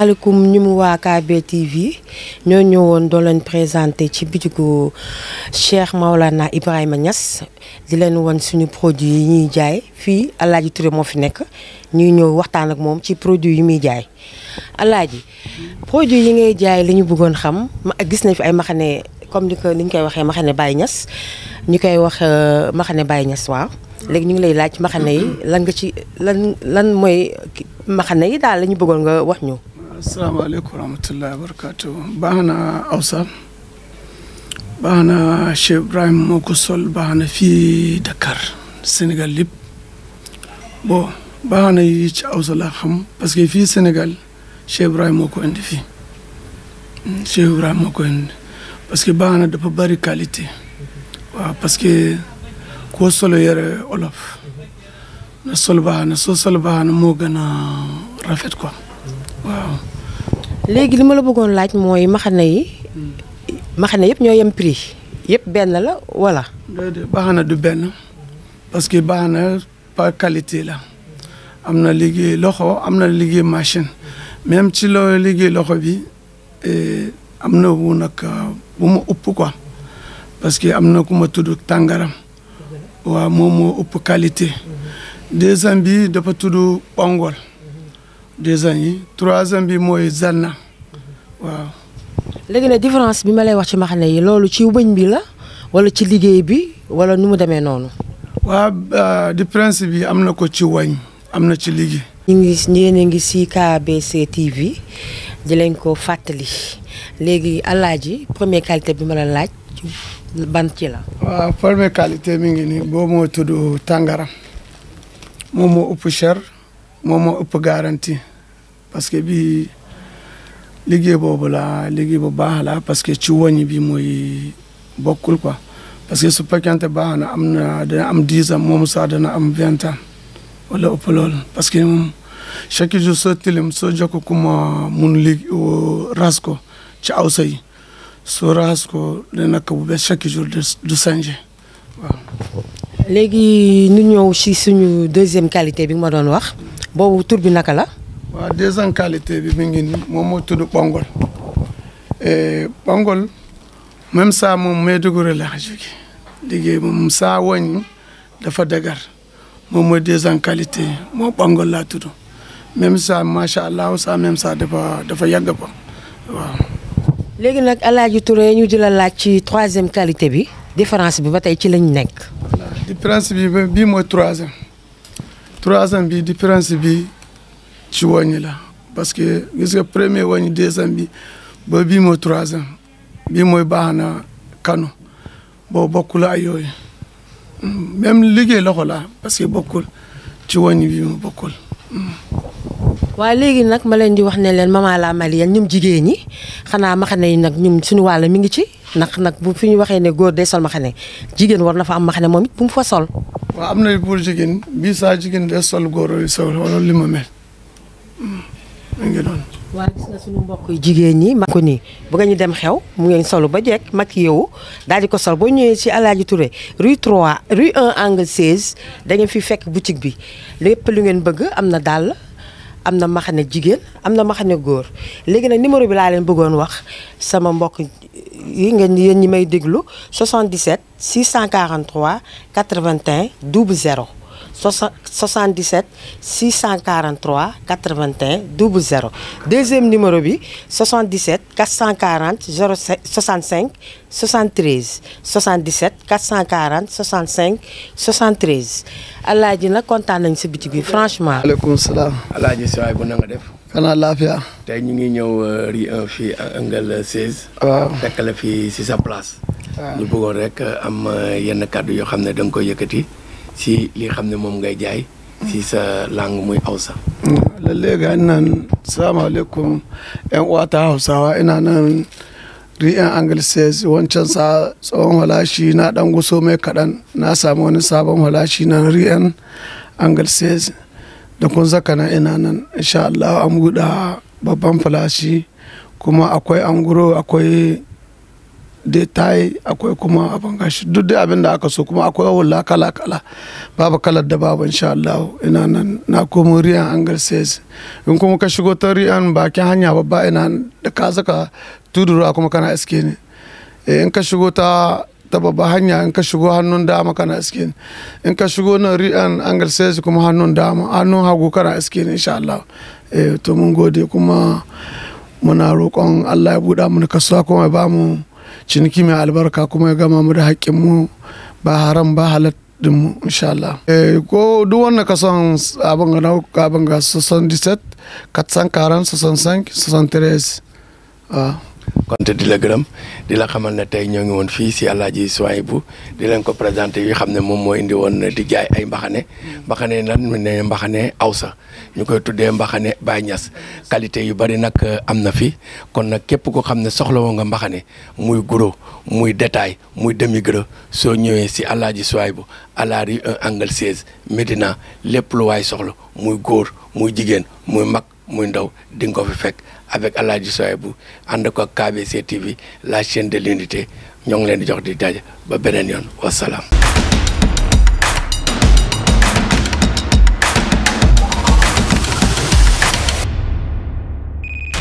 maaleykum ñu mu waa KB TV ñoo ñëwoon doo leen présenté ci bitigu Cheikh Maolana Ibrahima Niass di leen won suñu produit yi ñuy jaay fii Alaaji Touré moo fi nekk ñuy ñëw waxtaan ak moom ci produit yi muy jaay Alaaji produit yi ngay jaay li ñu bëggoon xam ma gis nañ fi ay maxane comme ni ko ni ñu koy waxee maxane Baye Niass ñu koy wax maxane Baye Niass waaw léegi ñu ngi lay laaj maxane yi lan nga ci lan lan mooy maxane yi daal la ñu bëggoon nga wax ñu. asalaamaaleykum wa rahmatullahi wa barakatu baax na awsa baax na Cheikh Ibrahima moo ko sol baax na fii Dakar Sénégal lépp bon baax na yi ci awsa laa xam parce que fii Sénégal Cheikh Ibrahima moo ko indi fii Cheikh Ibrahima moo ko indi parce que baax na dafa bari qualité waaw parce que koo solo yére olof na sol baax na soo sol baax na moo gën a rafet quoi waaw léegi li ma la bëggoon laaj mooy maxane yi maxane yëpp ñoo yem prix yëpp benn la wala. déedéet baax na du benn parce que baax na par qualité la am na liggéey loxo am na liggéey machine même ci loo liggéey loxo bi am na wu nag bu ma ëpp quoi parce que am na ku ma tudd tàngaram waaw moom moo ëpp qualité deuxième bi dafa tudd pongol deuxième yi troisième bi mooy zanna waaw. léegi nag différence bi ma lay wax ci maxane yi loolu ci wëñ bi la wala ci liggéey bi wala nu mu demee noonu. waaw différence bi am na ko ci wañ am na ci liggéey. ñu ngi yéen a ngi si KBC TV di leen ko fàttali léegi alaaji première qualité bi ma la laaj ban ci la. waaw première qualité mi ngi nii boobu moo tudd tàngara moom moo ëpp cher moom moo ëpp garantie parce que bi liggéey boobu la liggéey bu baax la parce que ci woñ bi mooy bokkul quoi parce que su fekkente baax na am na dana am dix ans moom sax dana am vingt ans wala ëpp loolu parce que moom chaque jour soo tilim soo jokk ku ma mun lig ras ko ci awsa yi soo ras ko dana ko bu bees chaque jour du changé waaw. léegi ñu ñëw si suñu deuxième qualité bi nga ma doon wax boobu tur bi naka la. waaw deuxième qualité bi mi ngi nii moom moo tudd pongol pongol même saa moom Maiduguri la jóge liggéey moom saa woñ dafa dagar moom mooy deuxième qualité moo pongol laa tudd même saa macha allah saa même saa dafa dafa yàgg ko waaw. léegi nag Alaaji Touré ñu di la laaj ci troisième qualité bi différence bi ba tey ci lañ nekk. voilà différence bi bii mooy troisième troisième bi différence bi. ci wàññi la parce que gis nga premier wàññi deuxième bi ba bii mooy troisième bii mooy baax na kanu boo bokkul ay yooyu même liggéey loxo la parce que bokkul ci wàññi bi mu bokkul. waaye léegi nag ma leen di wax ne leen Mama la Malienne ñoom jigéen ñi xanaa maxane yi nag ñum suñu wàll mi ngi ci ndax nag bu fi ñu waxee ne góor day sol maxane jigéen war na fa am maxane moom it bu mu fa sol. waaw am na pour jigéen bii saa jigéen day sol góor yi sol wala li ma mel. mu ngi doon. waaw gis nga suñu mbokk jigéen ñi mag ko nii bu nga ñu dem xew mu ngeen solu ba jekk mag yow daal di ko sol boo ñëwee ci Alaaji Touré rue 3 rue 1 angle 16 da ngeen fi fekk boutique bi lépp lu ngeen bëgg am na dàll am na maxane jigéen am na maxane góor léegi nag numéro bi laa leen bëggoon wax sama mbokk yi ngeen yéen ñi may déglu 77 643 81 00 77 643 81 00 deuxième numéro bi 77 440 65 73 77 440 65 73 alaaji nag kontaan nañ sa bitig bi franchement. maaleykum salaam. alaaji Sowaay bu na nga def. xanaa laafiya. tey ñu ngi ñëw rue 1 fii angle 16. waaw fekk la fii si sa place. ñu bëggoon rek am yenn kàddu yoo xam ne da nga koy yëkkati. si li xam ne moom ngay jaay si sa langue muy Hausa. lalle ga nan salaamaaleykum yan uwata hausawa ina nan ri'yan angle 16 wancan sa tsohon halashi na dan guso mai kaɗan na samu wani sabon halashi na ri'yan angle 16 da kun zaka na ina nan insha Allah an buɗe babban falashi kuma akwai anguro akwai detail akwai kuma abin gashi duk da abin da aka so kuma akwai hula kala kala babu kalar da babu insha Allah ina nan na komo riyan angal says in kuma ka shigo ta riyan bakin hanya babba ina da ka saka tudura kuma kana iske ne in ka shigo ta ta babba hanya in ka shigo hannun dama kana iske ne in ka shigo na riyan angal says kuma hannun dama hannun hagu kana iske ne insha Allah eh to mun gode kuma muna roƙon Allah ya buɗa mu kasuwa kuma ya ba mu ciniki mai albarka kuma ya gama mu da haƙƙinmu ba haram ba halal mu insha Allah. ko duk wanda ka son abin ga nauka abin ga 77 440 65 73 konte di la gërëm di la xamal ne tey ñoo ngi woon fii si Alaaji Souhaïbou di leen ko présenté yi xam ne moom moo indi woon di jaay ay mbaxane mbaxane lan mu ne mbaxane awsa ñu koy tuddee mbaxane Baye Niass qualité yu bari nag am na fi kon nag képp ko xam ne soxla woo nga mbaxane muy gros muy détail muy demi gros soo ñëwee si Alaaji Souhaïbou à la rue 1 angle 16 Médina lépp lu waay soxla muy góor muy jigéen muy mag muy ndaw di nga ko fi fekk avec Alaaji Souhaïbou ànd ko ak KBC TV la chaîne de l'unité ñoo ngi leen di jox di daje ba beneen yoon wasalaam